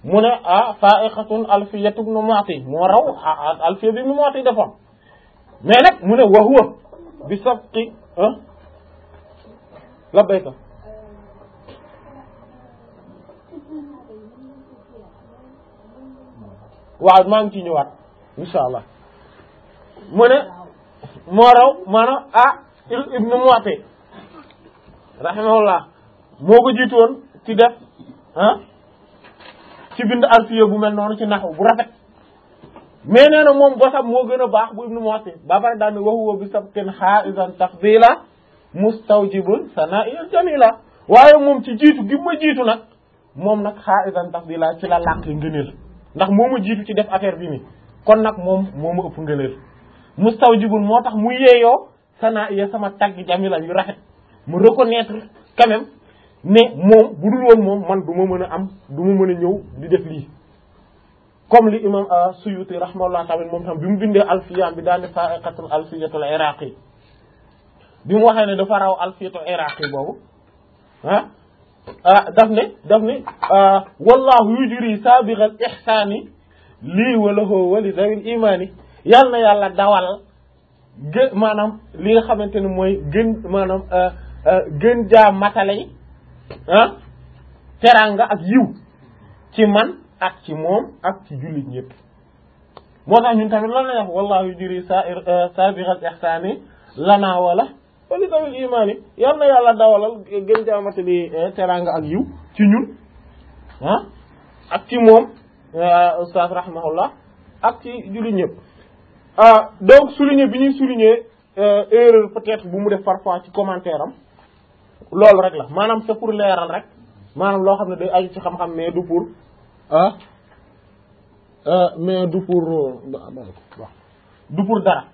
mu ne ah fa'iqatun alfiyatu ibn mu'ti moo raw alfiya bi ibn mu'ti defoon mais nag mu ne wa huwa bi sabqi labbayka waaw maa ngi ciy ñëwaat insha allah mu ne moo raw maanaam ah ibnu Mu'ti rahimahullah moo ko jiitu woon ci def ah ci bind alfiya bu mel noonu ci naxu bu rafet mais nee na moom bosam moo gën a baax bu ibnu Mu'ti ba pare daal ne wa huwa bi sabqin haizan tafdila mustawjibul sana'il jamila waaye moom ci jiitu gi ma jiitu nag moom nag haizan tafdila ci la làq ngëneel ndax moo ma jiitu ci def affaire bi mi kon nag moom moo ma ëpp ngëneel mustawjibul moo tax mu yeeyoo sana ya sama tagg jamila yu rafet mu reconnaître quand même ne moom bu dul woon moom man du ma mën a am du ma mën a ñëw di def lii comme li imam Suyuti rahimahullah tamit moom tam bi mu bindee alfiyaam bi daane fa'iqatul alfiyatul iraqi bi mu waxee ne dafa raw alfiyatul iraqi boobu ah ah daf ne daf ne wallahu yujri sabiqal ihsani lii wa lahu wa li zawil imani yal na yàlla dawal gën maanaam li nga xamante ne mooy gën maanaam gën jaa matale yi ah teranga ak yiw ci man ak ci moom ak ci jullit ñëpp moo tax ñun tamit lan la wax wallahu yujri sabiqal ihsani lana wala wa li zawil imani yal na yàlla dawalal gën jaa matali teranga ak yiw ci ñun ah ak ci moom ustaz rahimahullah ak ci jullit ñëpp ah donc souligner bi ñuy souligner erreur peut-être bu mu def parfois ci commentaire am loolu rek la maanaam c'est pour leeral rek maanaam loo xam ne day aju ci xam-xam mais du pour ah mais du pour du pour dara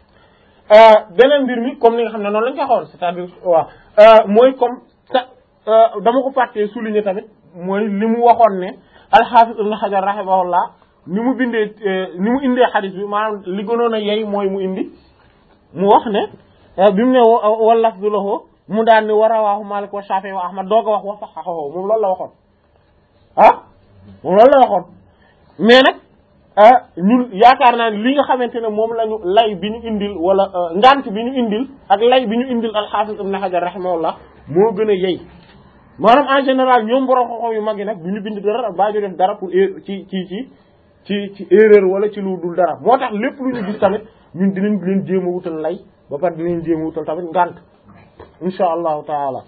beneen mbir mi comme ni nga xam ne noonu lañ ko xool c'est-à-dire waaw mooy comme sa dama ko fàttee souligner tamit mooy li mu waxoon ne al-Hafiz Ibn Hajar rahimahullah ni mu bindee ni mu indee xadis bi maanaam li gënoon a yey mooy mu indi mu wax ne bi mu ne wal lafdu lahu mu daan ni wa rawaahu Maalik wa Shaafi'i wa Ahmad doog a wax wa sahhahahu moom loolu la waxoon ah moom loolu la waxoon mais nag ñun yaakaar naa ne li nga xamante ne moom la ñu lay bi ñu indil wala ngant bi ñu indil ak lay bi ñu indil al-Hafiz Ibn Hajar rahimahullah moo gën a yey maanaam en général ñoom borom xoxo yu mag yi nag du ñu bind dara baa ñu def dara pour ci ci ci ci ci erreur wala ci lu dul dara moo tax lépp lu ñu gis tamit ñun dinañ leen jéem a wutal lay ba pare dinañ jéem a wutal tamit ngant insha allahu taala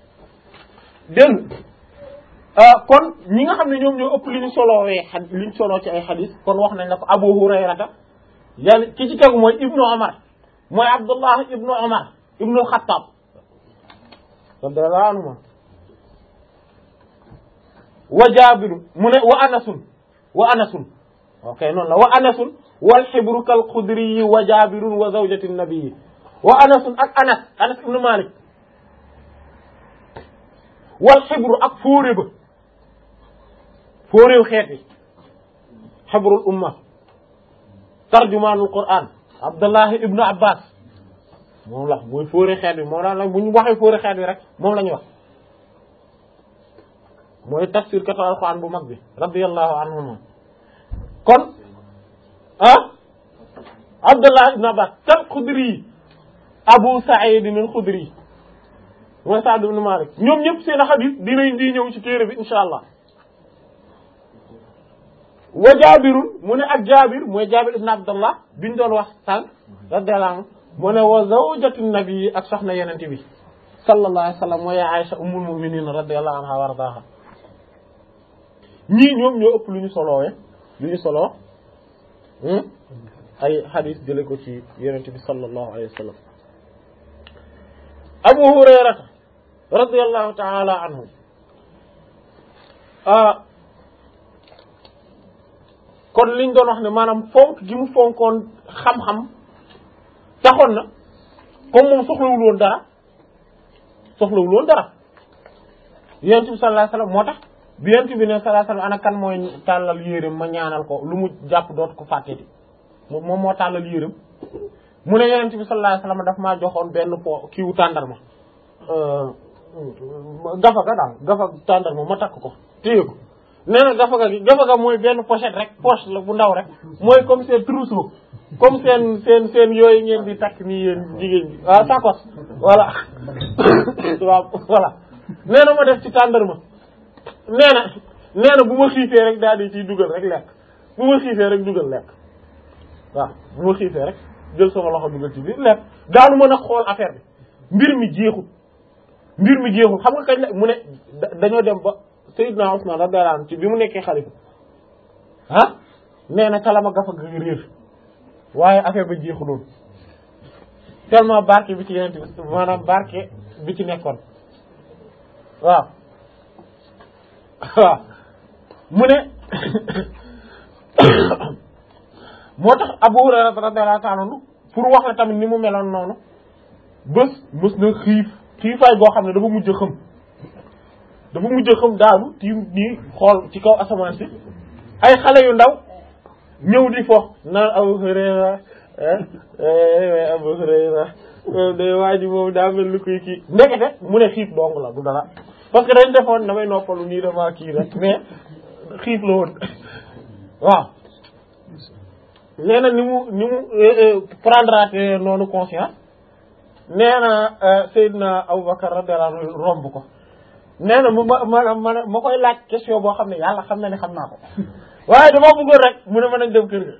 dégg kon ñi nga xam ne ñoom ñoo ëpp li ñu solowee xa li ñu soloo ci ay xadis kon wax nañ la ko Abu Hurayrata yàlla ki ci tegu mooy Ibnu Omar mooy Abdullah Ibnu Omar Ibnu Xattaab radiyallahu anhuma wa Jaabiru mu ne wa Anasun wa Anasun ok noonu la wa Anasun wal xibru kal xudri wa Jaabirun wa zawjati nabii wa Anasun ak Anas Anas ibnu Malik wal xibru ak fóore ba fóoréew xeet yi xabrul umma tarjumaanul Qur'an Abdullahi ibnu Abbas moom la mooy fóore xeet bi moom la bu ñu waxee fóore xeet bi rek moom la ñuy wax mooy tafsir katu alquran bu mag bi radiyallahu anhuma kon ah Abdullah ibn Abbas kal Xudri Abu Sa'id al Xudri mooy Sa'd ibn Malik ñoom ñëpp seen xadis dinañ di ñëw ci téere bi insha allah wa Jaabirun mu ne ak Jaabir mooy Jaabir ibn Abdullah biñ doon wax sànq radiyallahu anhu mu ne wa zawjatu nabi ak soxna yenente bi sallallahu alayhi wa sallam mooy Aïcha ummul mu'minin radiyallahu anha wa ardaha ñii ñoom ñoo ëpp lu ñu solowee lu ñu soloo ay xadis jële ko ci yenente bi sallallahu alayhi wa sallam abu hurayrata radiyallahu taala anhu kon liñ doon wax ne maanaam fonk gi mu fonkoon xam-xam taxoon na comme moom soxlawul woon dara soxlawul woon dara yenente bi sallallahu alayhi wa sallam moo tax bi yent bi ne sallallahu alayhi wasallam ana kan mooy tàllal yéreem ma ñaanal ko lu mu jàpp dootu ko fàtteti moom moo tàllal yéreem mu ne yonent bi sallallahu alayhi wasallam daf maa joxoon benn po kiiwu tàndarma gafa ga daal gafa tàndarma ma takk ko téye ko nee na gafaga gi gafaga mooy benn pochette rek poche la bu ndaw rek mooy comme seen trousseau comme seen seen seen yooyu ngeen di takk nii yéen jigéen ñi ah sakos voilà waaw voilà nee na ma def ci tàndarma nee na nee na bu ma xiifee rek daal di ciy dugal rek lekk bu ma xiifee rek dugal lekk waaw bu ma xiifee rek jël sama loxo dugal ci biir lekk daanu mën a xool affaire bi mbir mi jeexul mbir mi jeexul xam nga kañ la mu ne dañoo dem ba Seydina Usman radiyallahu anhu ci bi mu nekkee xalifa ah nee na kalama gafa ga réer waaye affaire ba jeexuloon tellement barke bi ci yeneen bi maanaam barke bi ci nekkoon waaw waaw mu ne moo tax Abu Hurayra radiyallahu ta'ala anhu pour wax la tamit ni mu meloon noonu bés mës na xiif xiifaay boo xam ne dafa mujj xam dafa mujj xam daanu tiim nii xool ci kaw asamaan si ay xale yu ndaw ñëw di fo naan Abu Hurayra Abu Hurayra day waa ji moom daa mel ni kuy kii ndekete mu ne xiif dong la du dara parce que dañ defoon damay noppalu nii dama kii rek mais xiif la woon waaw nee na ni mu ni mu prendre noonu conscience nee na Seydina Aboubacar radiyallahu anhu romb ko nee na mu ma ma ma ma koy laaj question boo xam ne yàlla xam na ne xam naa ko waaye dama bëggoon rek mu ne ma nañ dem kër ga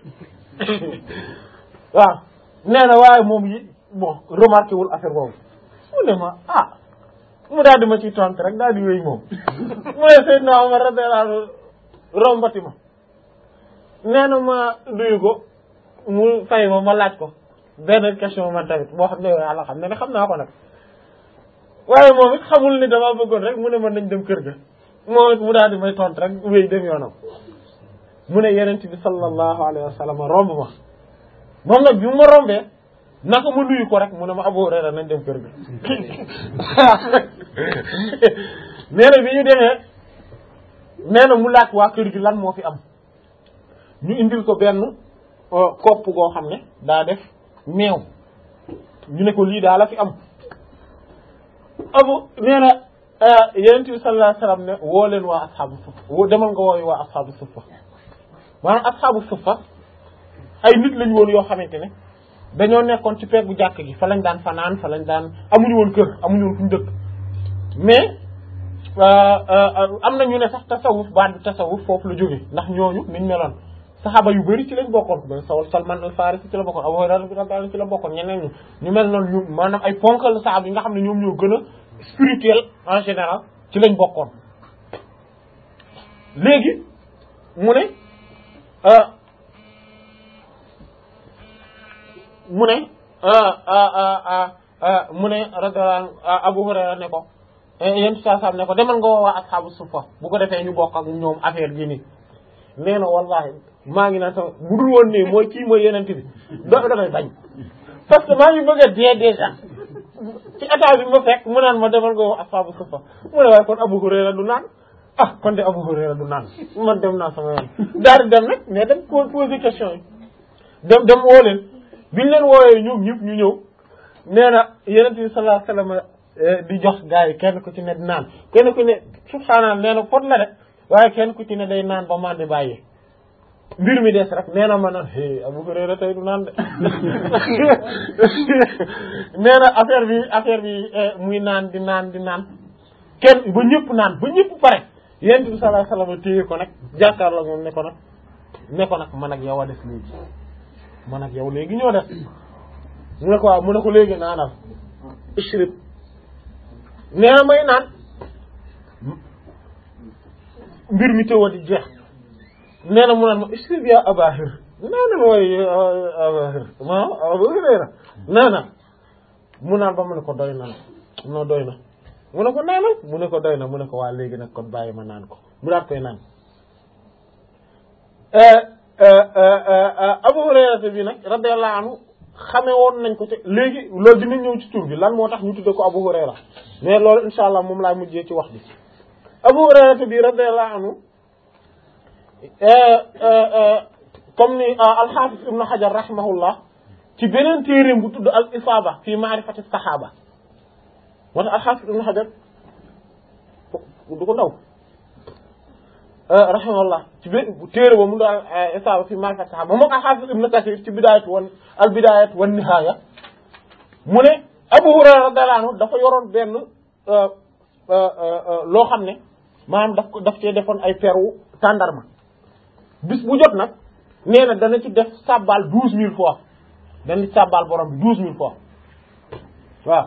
waaw nee na waaye moom yi bon remarqué wul affaire boobu mu ne ma ah mu daal di ma ciy tontu rek daal di wéy moom mu ne Seydina Omar radiyallahu anhu rombati ma nee na ma duyu ko mu fay ma ma laaj ko benn question man tamit boo xam ne yàlla xam ne ne xam naa ko nag waaye moom it xamul ni dama bëggoon rek mu ne mën nañ dem kër ga moom it mu daal di may tontu rek wéy dem yoonam mu ne yenent bi sallallahu alayhi wa sallam romb ma moom nag bi mu ma rombee naka ma nuyu ko rek mu ne ma Abu Hurayra nañ dem kër ga nee na bi ñu demee nee na mu laaj waa kër gi lan moo fi am ñu indil ko benn kopp goo xam ne daa def meew ñu ne ko lii daa la fi am abu nee na yenent bi sallallahu alayhi wasallam ne woo leen waa asxaabu suffa woo demal nga wooyu waa asxaabu suffa maanaam asxaabu suffa ay nit lañu woon yoo xamante ne dañoo nekkoon ci peggu jàkk gi fa lañ daan fanaan fa lañ daan amuñu woon kër amuñu woon fu ñu dëkk mais am na ñu ne sax tasawuf baat bi tasawuf foofu la jóge ndax ñooñu niñ meloon saxaaba yu bari ci lañ bokkoon ba sawal Salman al Farisi ci la bokkoon Abu Hurayra radiyallahu ci la bokkoon ñeneen ñu ñu mel noonu ñu maanaam ay ponkal saxaaba yi nga xam ne ñoom ñoo gën a spirituel en général ci lañ bokkoon léegi mu ne mu ne mu ne radiyallahu Abu Hurayra ne ko yéen saa saa ne ko demal nga woo waa asxaabu suffa bu ko defee ñu bokk ak ñoom affaire bi nii nee na wallahi maa ngi naan sama bu dul woon nii mooy kii mooy yeneen bi do damay bañ parce que maa ngi bëgg a dee déjà ci état bi ma fekk mu naan ma demal nga woo asxaabu suffa mu ne waaye kon Abu Hurayra du naan ah kon de Abu Hurayra du naan man dem naa sama yoon daal di dem nag mais dem poser question yi dem dem woo leen biñ leen wooyee ñoom ñëpp ñu ñëw nee na yeneen bi sallallahu alayhi wasallam di jox gars yi kenn ku ci ne di naan kenn ku ne subhaanallah nee na pot la de waaye kenn ku ci ne day naan ba man di bàyyi mbir mi des rek nee na ma naan é Abu Hurayra tey du naan de nee na affaire bi affaire bi muy naan di naan di naan kenn ba ñëpp naan ba ñëpp pare yent bi sallallahu alayhi wasallam téye ko nag jàkkaarloo moom ne ko nag ne ko nag man ak yow a des léegi man ak yow léegi ñoo des mu ne ko waaw mu ne ko léegi naanal ishrib nee na may naan mbir mi tëwa di jeex nee na mu naan ma ishrib ya abahir naanal mooy abahir ma Abu Hurayra nee na mu naan ba mu ne ko doy na no doy na mu ne ko naanal mu ne ko doy na mu ne ko waa léegi nag kon bàyyi ma naan ko mu daat koy naan Abu Hurayra bi nag radiyallahu anhu xame woon nañ ko ci léegi loolu dina ñëw ci tur bi lan moo tax ñu tudde ko Abu Hurayra mais loolu insha allah moom laa mujjee ci wax bi Abu Hurayra bi radiyallahu anhu comme ni al-Hafiz Ibn Hajar rahimahullah ci beneen téeréem bu tudd al isaaba fi ma'rifati sahaba moo tax al-Hafiz Ibn Hajar du ko ndaw rahimahullah ci bé téere ba mu daal isaaba fi ma fataha ba moo ko xaafis ibn kasir ci bidaayat wan al bidaayat wan nihaaya mu ne abu hurayra radiyallahu anhu dafa yoroon benn loo xam ne maanaam daf ko daf cee defoon ay peru tàndarma bis bu jot nag nee na dana ci def sàbbaal douze mille fois dana ci sàbbaal borom bi douze mille fois waaw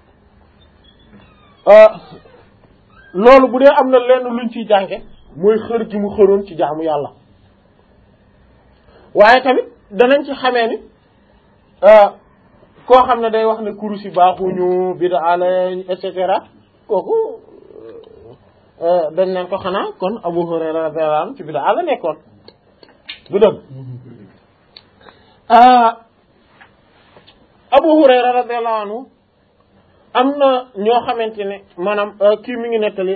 loolu bu dee am na lenn luñ ciy jànge mooy xër gi mu xëroon ci jaamu yàlla waaye tamit danañ ci xamee ni koo xam ne day wax ne kurus yi baaxuñu bida lañ et cetera kooku dañ naan ko xanaa kon Abu Hurayra radiyallahu anhu ci bida la nekkoon du dëgg Abu Hurayra radiyallahu anhu am na ñoo xamante ne maanaam kii mi ngi nettali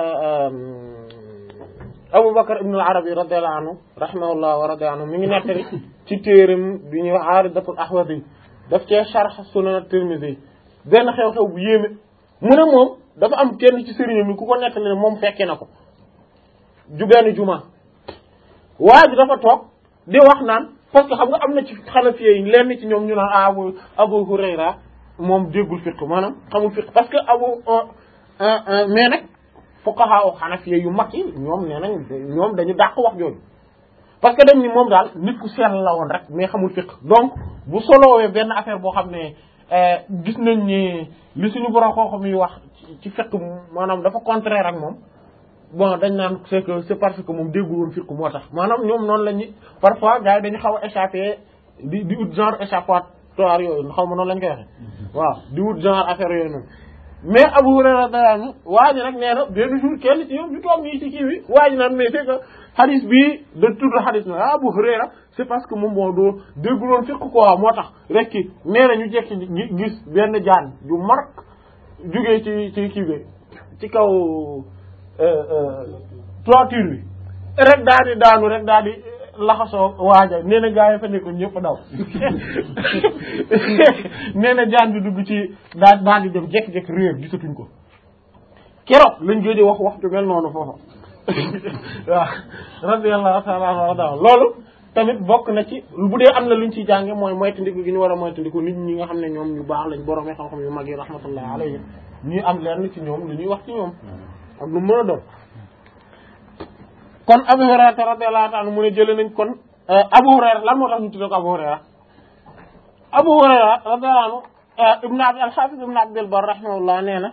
Abu Bakr ibn al-Arabi radiyallahu anhu rahimahullah wa radiya anhu mi ngi nettali ci téeram bi ñuy wax Aaridatul Ahwazi daf cee sharh Sunan Tirmidhi benn xew-xew bu yéeme mu ne moom dafa am kenn ci sëriñam mi ku ko nettali ne moom fekke na ko ju benn juma waa ji dafa toog di wax naan parce que xam nga am na ci Hanafiya yi lenn ci ñoom ñu naan Abu Abu Hurayra moom déggul fiqh maanaam xamul fiqh parce que abu mais nag fuqaha o Hanafiya yu mag yi ñoom nee nañ ñoom dañu dàq wax jooju parce que dañ ni moom daal nit ku sell la woon rek mais xamul fiqh donc bu solowee benn affaire boo xam ne gis nañ ni li suñu borom xam-xam yi wax ci fiqh maanaam dafa contraire ak moom bon dañ naan c'est que c'est parce que moom déggul woon fiqh moo tax maanaam ñoom noonu la ñu parfois gars yi dañu xaw a échappé di di ut genre échappatoire yooyu xaw ma noonu lañ koy waxee waaw di wut genre affaire yooyu noonu mais Abu Hurayra radiyallahu anhu waa ji nag nee na benn jour kenn ci ñoom ñu toog nii ci kii bi waa ji naan mais c'est que hadith bii da tudd hadith na Abu Hurayra c'est parce que moom moo doo dégguloon fiqh quoi moo tax rek ki nee na ñu jekki gis benn jaan ju mark jugee ci ci kii bi ci kaw toiture bi rek daal di daanu rek daal di laxasoo waaja nee na gaa yi fa nekkoon ñëpp daw nee na jaan bi dugg ci daal daal di dem jekk-jekk réer gisatuñ ko keroog lañ gëj wax waxtu mel noonu foofa waaw radiyallahu ta'ala anhu loolu tamit bokk na ci bu dee am na luñ ciy jànge mooy moytandiku gi ñu war a moytandiku nit ñi nga xam ne ñoom ñu baax lañ borom xam-xam yu mag yi rahmatullah alayhi ñuy am lenn ci ñoom lu ñuy wax ci ñoom ak lu mën a doon kon Abu Hurayra radiyallahu ta'ala mu ne jëlee nañ kon Abu Hurayra lan moo tax ñu tuddee ko Abu Hurayra Abu Hurayra radiyallahu anhu Ibn Abd al-Hafiz Ibn Abd al-Barr rahimahullah nee na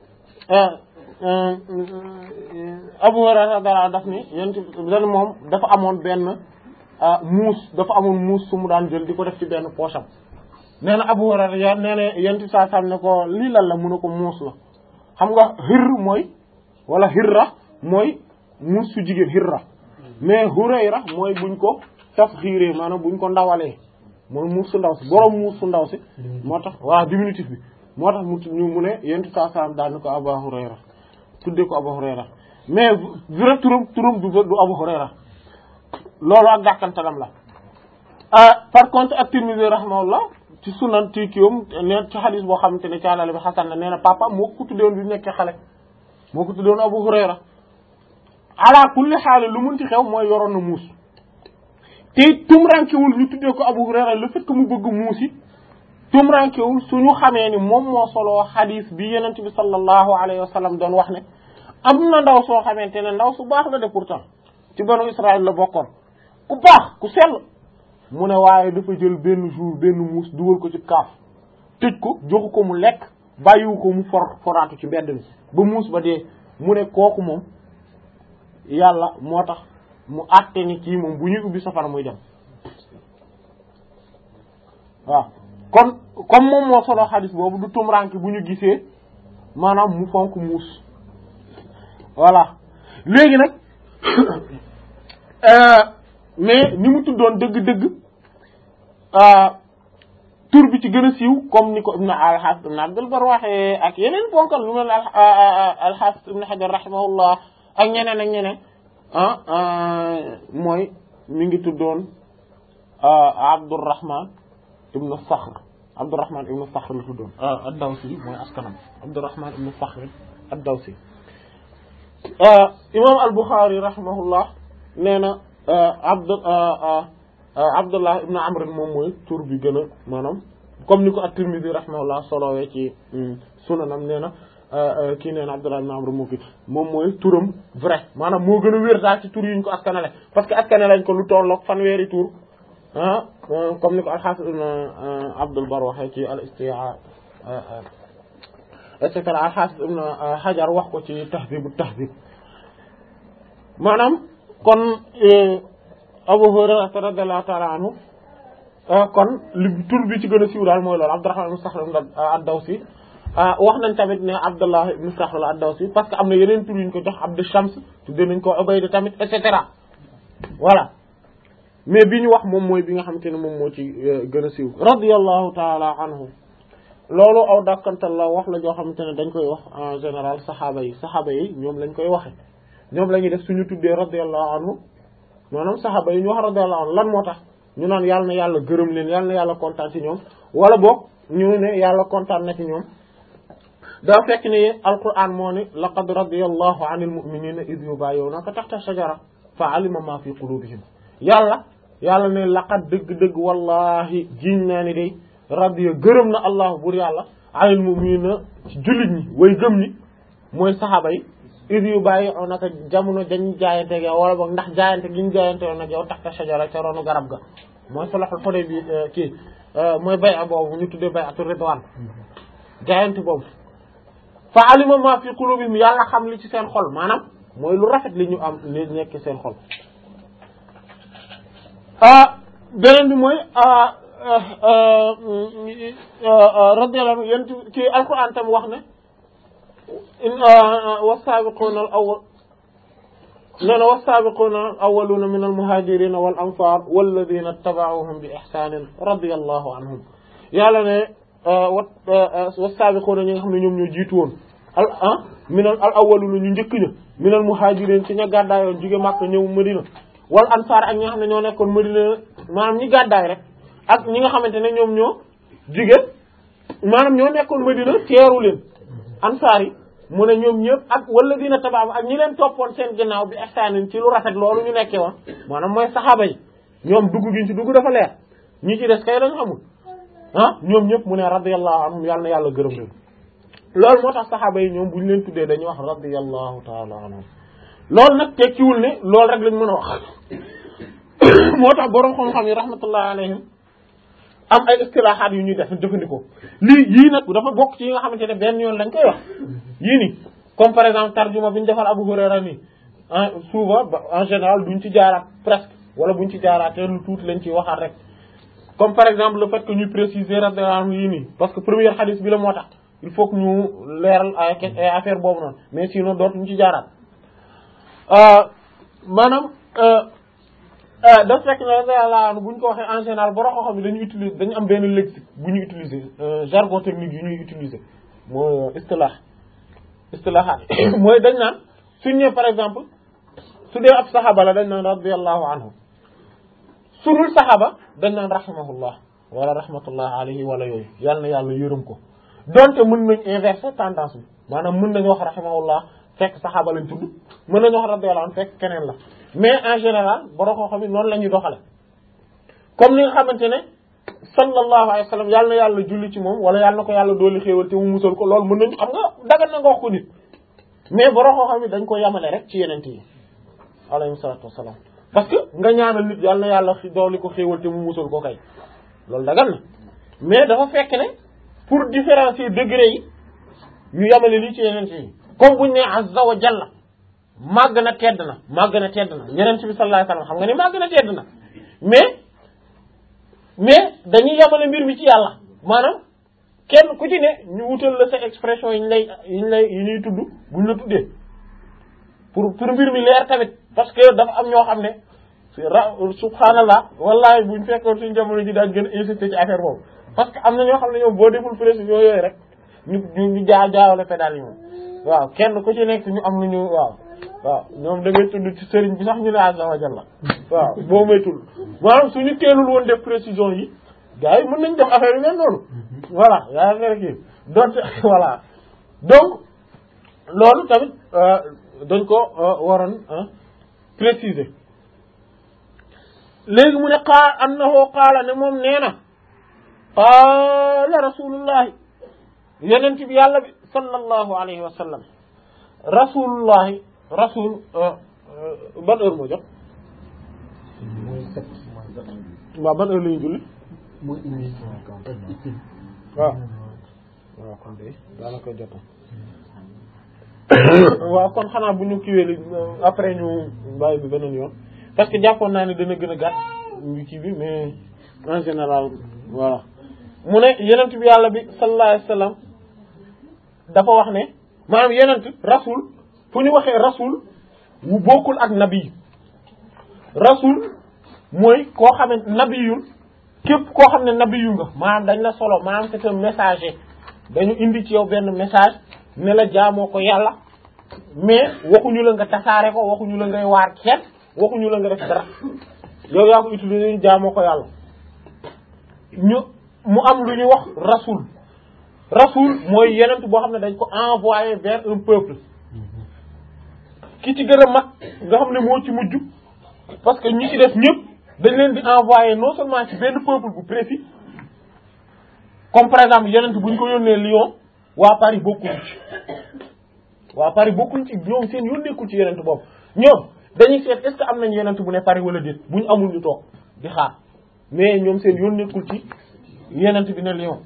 Abu Hurayra radiyallahu daf ni yéen dañ moom dafa amoon benn muus dafa amoon muus su mu daan jël di ko def ci benn poche am nee na Abu Hurayra ya nee na yéen saa sam ne ko lii lan la mu ne ko muus la xam nga xir mooy wala xirra mooy muus su jigéen xirra mais Hurayra mooy buñ ko taf xiiree maanaam buñ ko ndawalee mooy muus su ndaw si borom muus su ndaw si moo tax waaw diminutif bi moo tax mu ñu mu ne yentu saa saam daal ni ko Abu Hurayra tuddee ko Abu Hurayra mais vrai turam turam du du Abu Hurayra loolu ak dàkkantalam la par contre ak Tirmidhi rahimahullah ci sunan ti kiwam ne ci xadis boo xamante ne caalale bi xasan na nee na papa moo ko tuddewoon bi nekkee xale moo ko tuddewoon Abu Hurayra ala kulli xaal lu munti xew mooy yoroon na muus te tumrankewul ñu tuddee ko Abu Hurayra le fait que mu bëgg muus yi tumrankewul suñu xamee ni moom moo soloo xadis bi yenent bi sallallahu alayhi wa sallam doon wax ne am na ndaw soo xamante ne ndaw su baax la de pourtant ci banu Israël la bokkoon ku baax ku sell mu ne waaye dafa jël benn jour benn muus dugal ko ci kaaf tëj ko joxu ko mu lekk bàyyiwu ko mu for foraatu ci mbedd mi ba muus ba dee mu ne kooku moom yàlla moo tax mu àtte ni kii moom bu ñuy ubbi safara muy dem waaw kon comme moom moo solo xadis boobu du tumranki bu ñu gisee maanaam mu fonk muus voilà léegi nag mais ni mu tuddoon dëgg-dëgg tur bi ci gën a siiw comme ni ko ibn al-Hafiz ibn Abdul Barr waxee ak yeneen bonkal lu mel al-Hafiz ibn Hajar rahimahullah ak ñeneen ak ñeneen ah mooy mi ngi tuddoon Abdurrahman ibn Sakhr Abdurrahman ibn Sakhr la tuddoon ad-Dawsi mooy askanam Abdurrahman ibn Sakhr ad-Dawsi imam al-Bukhari rahimahullah nee na abd Abdullah ibn Amr moom mooy tur bi gën a maanaam comme ni ko at-Tirmidhi rahimahullah solowee ci sunanam nee na kii nee na Abdullah ibn Amr moo ki moom mooy turam vrai maanaam moo gën a wér daal ci tur yi ñu ko askanale parce que askanale lañ ko lu tolloog fanweeri tur ah comme ni ko al-Hafiz ibn Abdul Barr waxee ci al-Isti'ab et cetera al-Hafiz ibn Hajar wax ko ci Tahdhib at-Tahdhib maanaam kon Abu Hurayra radiyallahu ta'ala anhu kon li tur bi ci gën a siiw daal mooy loolu Abdurrahman ibn Sakhr ad-Dawsi wax nañ tamit ne Abdullah ibn Sakhr ad-Dawsi parce que am na yeneen tur yu ñu ko jox Abdu Shams tuddee nañ ko Ubayda tamit et cetera voilà mais bi ñu wax moom mooy bi nga xamante ne moom moo ci gën a siiw radiyallahu ta'ala anhu loolu aw dàkkantal la wax la joo xamante ne dañ koy wax en général saxaaba yi saxaaba yi ñoom lañ koy waxe ñoom la ñuy def suñu tuddee radiyallahu anhu maanaam saxaaba yi ñu wax radiyallahu anhu lan moo tax ñu naan yàlla na yàlla gërëm leen yàlla na yàlla kontaan ci ñoom wala boog ñu ne yàlla kontaan na ci ñoom daa fekk ne alquran moo ne laqad radiyallahu anil mu'minina id yubayyi'unaka tahta shajara fa alima ma fi qulubihim yàlla yàlla ne laqad dëgg-dëgg wallahi jiñ naa ni day radiya gërëm na allahu bur yàlla anil mu'minina ci jullit ñi way gëm ñi mooy saxaaba yi id yubayyi'unaka jamono dañ jaayante ak yow wala boog ndax jaayante gi ñu jaayante woon ak yow tahta shajara ca ronu garab ga mooy sulhul Hudaybiya kii mooy bay'a boobu ñu tuddee bay'atu ridwan jaayante boobu fa alima ma fi qulubihim yàlla xam li ci seen xol maanaam mooy lu rafet li ñu am li nekk seen xol beneen bi mooy radiyallahu anhu yéen ci alquran tam wax ne was-sabiquna al-awwal nee na was-sabiquna al-awwaluna min al-muhajirina wal ansar walladina ittaba'uhum bi ihsanin radiyallahu anhum yàlla ne was-sabiquna ñi nga xam ne ñoom ñoo jiitu woon al ah minal al awwaluna ñu njëkk ña minal muhajirin ci ña gàddaayoon jóge Makka ñëw Madina wal ansar ak ñi nga xam ne ñoo nekkoon Madina maanaam ñi gàddaay rek ak ñi nga xamante ne ñoom ñoo jóge maanaam ñoo nekkoon Madina teeru leen ansaar yi mu ne ñoom ñëpp ak wala dina tabaab ak ñi leen toppoon seen ginnaaw bi ihsaanin ci lu rafet loolu ñu nekkee woon maanaam mooy saxaaba yi ñoom dugg giñ ci dugg dafa leer ñi ci des kay dañ xamul ah ñoom ñëpp mu ne radiyallahu anhum yàlla na yàlla gërëm leen loolu moo tax saxaaba yi ñoom bu ñu leen tuddee dañuy wax radiyallahu taala anhum loolu nag tekkiwul ne loolu rek lañ mën a wax moo tax borom xam-xam yi rahmatullahi alayhim am ay istilahaat yu ñuy def jëfandikoo lii yii nag dafa bokk ci yi nga xamante ne benn yoon lañ koy wax yii nii comme par exemple tarjuma bi ñu defal Abu Hurayra nii souvent en général duñ ci jaaraat presque wala buñ ci jaaraatee lu tuuti lañ ciy waxaat rek comme par exemple le fait que ñu préciser radiyallahu anhu yii nii parce que première hadith bi la moo tax il faut que ñu leeral ay affaire boobu noonu mais sinon dootuñu ci jaaraat maanaam daf fekk ne radiyallahu anhu bu ñu ko waxee en général borom xam-xam yi dañuy utiliser dañu am benn lexique bu ñuy utiliser jargon technique yu ñuy utiliser mooy istilah istilahaat mooy dañ naan suñ ñëwee par exemple su dee ab saxaaba la dañ naan radiyallahu anhu su dul saxaaba dañ naan rahimahullah wala rahmatullah alayhi wala yooyu yàlla na yàlla yërëm ko donte mën nañ inverser tendance bi maanaam mën nañu wax rahimahullah fekk saxaaba lañ tudd mën nañu wax radiyallahu anhu fekk keneen la mais en général borom koo xam ne noonu la ñuy doxale comme ni nga xamante ne sallallahu alayhi wa sallam yàlla na yàlla julli ci moom wala yàlla na ko yàlla dooli xéewal te mu musal ko loolu mën nañu xam nga dagan na nga wax ko nit mais borom koo xam ne dañ ko yamale rek ci yeneen yi alayhi salaatu wasalaam parce que nga ñaanal nit yàlla na yàlla dooli ko xéewal te mu musal ko kay loolu dagan na mais dafa fekk ne pour différencier degré yi ñu yamale lii ci yeneen yi comme buñ ne azza wa jalla màgg na tedd na màgg na tedd na yeneen bi sallallahu alayhi wasallam xam nga ni màgg na tedd na mais mais dañuy yamale mbir mi ci yàlla maanaam kenn ku ci ne ñu wutal la sa expression yi ñu lay yi ñu lay yi ñuy tudd buñ la tuddee pour pour mbir mi leer tamit parce que dafa am ñoo xam ne ra subhanallah wallahi buñ fekkoon suñu jamono ji daan gën a insister ci affaire boobu parce que am na ñoo xam ne ñoom boo deful précision yooyu rek ñu ñu jaa jaawale pédale yi moom waaw kenn ku ci nekk ñu am lu ñu waaw waaw ñoom da ngay tudd ci sëriñ bi sax ñu ne azza wa jalla waaw boo moytul maanaam suñu teelul woon def précision yi gars yi mën nañ def affaire yu mel noonu voilà yaa affaire kii donc voilà donc loolu tamit dañ ko waroon préciser léegi mu ne xaa annahu qaala ne moom nee na qaala rasulullahi yonent bi yàlla bi sallallahu alayhi wa sallam rasulullahi rasul ban heure moo jot waaw ban heure la ñu julli waaw waaw kon de daanaka jot waaw kon xanaa bu ñu kiiwee li après ñu bàyyi bi beneen yoon parce que jàppoon naa ne dana gën a gàtt ñu kii bi mais en général voilà mu ne yenent bi yàlla bi sallallahu alayhi wasallam dafa wax ne maanaam yenent rasul fu ñu waxee rasul wu bokkul ak nabi rasul mooy koo xamante nabiyul képp koo xam ne nabiyu nga maanaam dañ la solo maanaam c'est un messager dañu indi ci yow benn message ne la jaamoo ko yàlla mais waxuñu la nga tasaare ko waxuñu la ngay waar kenn waxuñu la nga def dara yow yaa ko utiliser jaamoo ko yàlla ñu mu am lu ñuy wax rasul rasul mooy yenent boo xam ne dañ ko envoyé vers un peuple ki ci gën a mag nga xam ne moo ci mujj parce que ñi ci def ñëpp dañ leen di envoyé non seulement ci benn peuple bu précis comme par exemple yenent bu ñu ko yónnee Lyon waa Paris bokkuñ ci waa Paris bokkuñ ci ñoom seen yoon nekkul ci yenent boobu ñoom dañuy seet est-ce que am nañ yenent bu ne Paris wala déet bu ñu amul ñu toog di xaar mais ñoom seen yoon nekkul ci yenent bi ne Lyon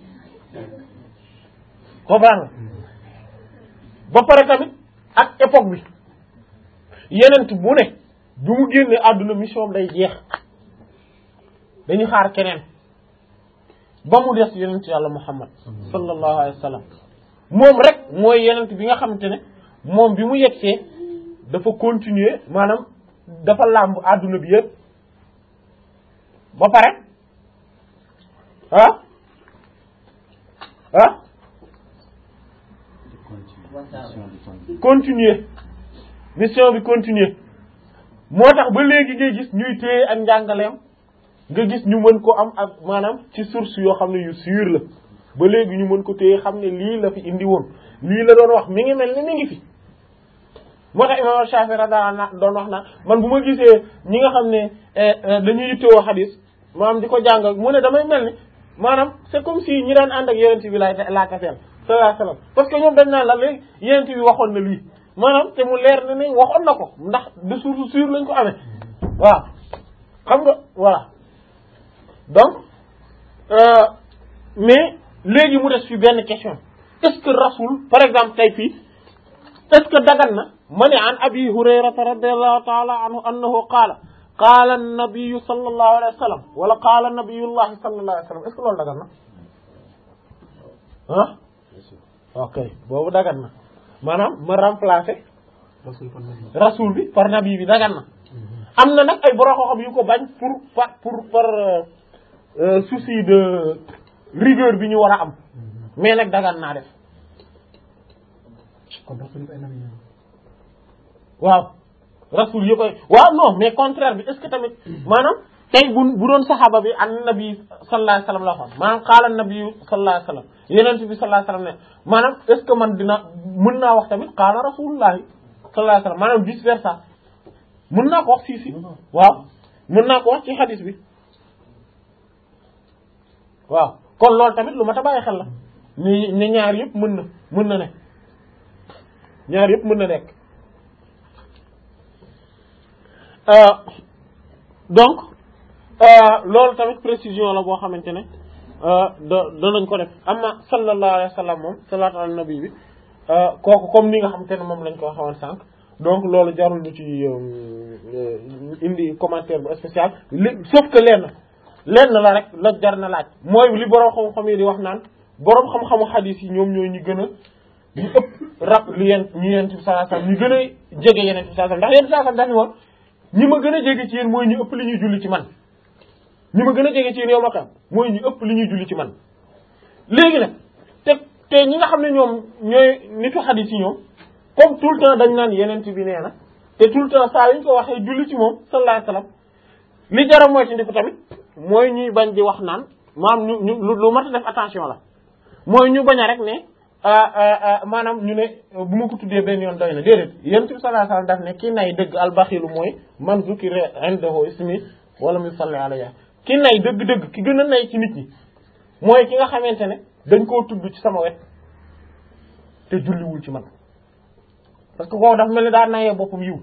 comprendre ba pare tamit ak époque bi yenent bu ne bu mu génnee àdduna mission day jeex dañuy xaar keneen ba mu des yenent yàlla Muhammad sallallahu alayhi wa sallam moom rek mooy yenent bi nga xamante ne moom bi mu yegsee dafa continuer maanaam dafa làmb àdduna bi yëpp ba pare ah ah continuer mission bi continuer moo tax ba léegi ngay gis ñuy téye ak njàngaleem nga gis ñu mën ko am ak maanaam ci source yoo xam ne yu sûr la ba léegi ñu mën ko téye xam ne lii la fi indi woon lii la doon wax mi ngi mel ni mi ngi fi moo tax imam Shafi radiyallahu doon wax na man bu ma gisee ñi nga xam ne dañuy yittewoo xadis maanaam di ko jàng mu ne damay mel ni maanaam c'est comme si ñi daan ànd ak yeneen bi lay laakaseel sallallahu alayhi wasallam parce que ñoom dañ naan la léegi yeneen bi waxoon na lii maanaam te mu leer na ne waxoon na ko ndax de source sûre lañ ko amee waaw xam nga voilà donc mais léegi mu des fi benn question est-ce que rasul par exemple tey fii est-ce que dagan na ma ne an abi hurayrata radiallahu taala anhu annahu qaala qaala an-nabiyyu sallallahu alayhi wa sallam wala qaala nabiyullahi sallallahu alayhi wa sallam est-ce que loolu dagan na ah ok boobu dagan na maanaam ma remplacer rasul bi par nabi bi dagan na am na nag ay borom xam yu ko bañ pour par pour par souci de rigueur bi ñu war a am mais nag dagan naa def waaw rasul yëpp ay waaw non mais contraire bi est-ce que tamit maanaam tey bu bu doon saxaaba bi an nabi sallallahu alayhi wasallam la waxoon maanaam qaala nabi sallallahu alayhi wasallam yeneen bi sallallahu alayhi wasallam ne maanaam est-ce que man dina mën naa wax tamit qaala rasulullahi sallallahu alayhi wasallam maanaam vice versa mën naa ko wax si si waaw mën naa ko wax ci xadis bi waaw kon loolu tamit lu ma ta bàyyi xel la ni ne ñaar yëpp mën na mën na ne ñaar yëpp mën na nekk donc loolu tamit précision la boo xamante ne da danañ ko def amma sallallahu alayhi wa sallam moom salaatu ala nabi bi kooku comme ni nga xamante ne moom lañ ko waxoon sànq donc loolu jarul ñu ci indi commentaire bu spécial li sauf que lenn lenn la rek la jar na laaj mooy li borom xam-xam yi di wax naan borom xam-xamu xadiis yi ñoom ñooy ñu gën a ñu ëpp rab li yeen ñu yent bi sallallahu alayhi wasallam ñu gën a jege yeneen bi sallallahu alayhi wasallam ndax yent bi sallallahu alayhi wasallam dafi woon ñi ma gën a jege ci yéen mooy ñu ëpp li ñuy julli ci man ñi ma gën a jege ci yéen yow ma xam mooy ñu ëpp li ñuy julli ci man léegi nag te te ñi nga xam ne ñoom ñooy nitu xadiis yi ñoom comme tout le temps dañ naan yeneen bi nee na te tout le temps saa yu ñu ko waxee julli ci moom sallallahu alayhi wasallam li jara mooy ci ndiku tamit mooy ñuy bañ di wax naan maam ñu ñu lu mat a def attention la mooy ñu bañ a rek ne maanaam ñu ne bu ma ko tuddee benn yoon doy na déedéet yonent bi sallallahu alayhi wasallam daf ne ki nay dëgg albaxilu mooy man zukira indahu ismi wala mu salli alayhi ki nay dëgg-dëgg ki gën a nay ci nit ñi mooy ki nga xamante ne dañ koo tudd ci sama wet te julliwul ci man parce que kooku dafa mel ni daa nayee boppam yiw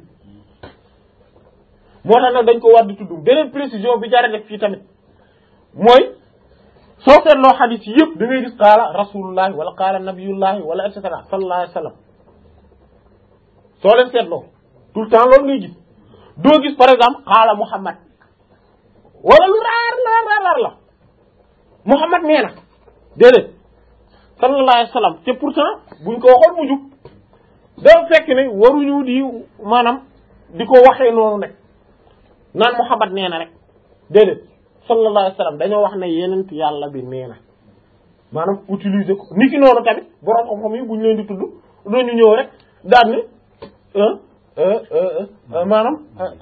moo tax nag dañ ko war di tudd beneen précision bi jara def fii tamit mooy soo seetloo xadis yi yëpp da ngay gis qaala rasulullahi wala qaala nabiyullahi wala et cetera sallallahu alayhi wa sallam soo leen seetloo tout le temps loolu ngay gis doo gis par exemple qaala muhammad wala lu raar raar raar raar la muhammad nee na déedéet sallallahu alayhi wa sallam te pourtant buñ ko waxoon mu jub dafa fekk ne waruñu di maanaam di ko waxee noonu rek naan muhammad nee na rek déedéet sallallahu alayhi wa sallam dañoo wax ne yenent yàlla bi nee na maanaam utiliser ko ni ki noonu tamit borom xam-xam yi bu ñu leen di tudd dañu ñëw rek daal ni maanaam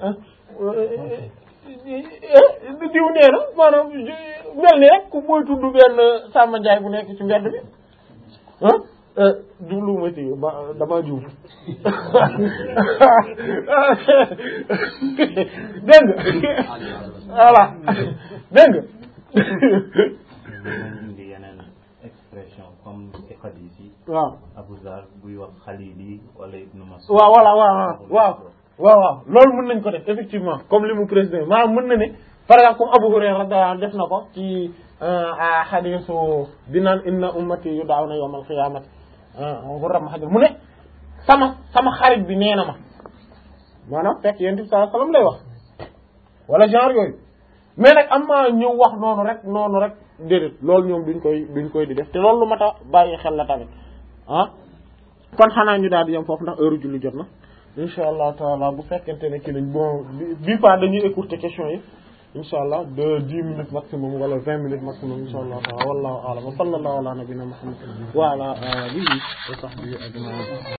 diw nee na maanaam mel ni rek ku booy tudd benn Samba Ndiaye bu nekk ci mbedd bi ah jublu ma ci ba dama juum dégg nga voilà dégg nga indi yeneen expression comme ci xadis yi waaw Abu Zar buy wax Xalili wala Ibnu Mas'ud waaw voilà waaw waaw waaw waaw loolu mën nañ ko def effectivement comme li mu président maanaam mën na ne par exemple comme Abu Hurayra radiyallahu anhu def na ko ci xadisu bi naan inna ummati yud'awna yawmal qiyamati ghurran mahjur mu ne sama sama xarit bi nee na ma maanaam fekk yonent bi sallallahu alayhi wasallam lay wax wala genre yooyu mais nag am ma ñëw wax noonu rek noonu rek déedéet loolu ñoom duñ koy duñ koy di def te loolu lu mat a bàyyi xel la tamit ah kon xanaa ñu daal di yem foofu ndax heure julli jot na insha allah taala bu fekkente ne ki nañ bon bi fois dañuy écourter question yi insha allah de dix minutes maximum wala vingt minutes maximum insha allah taala wallahu a'lam wa sallallahu ala nabina muhammad wa ala alihi wa sahbihi ajma'in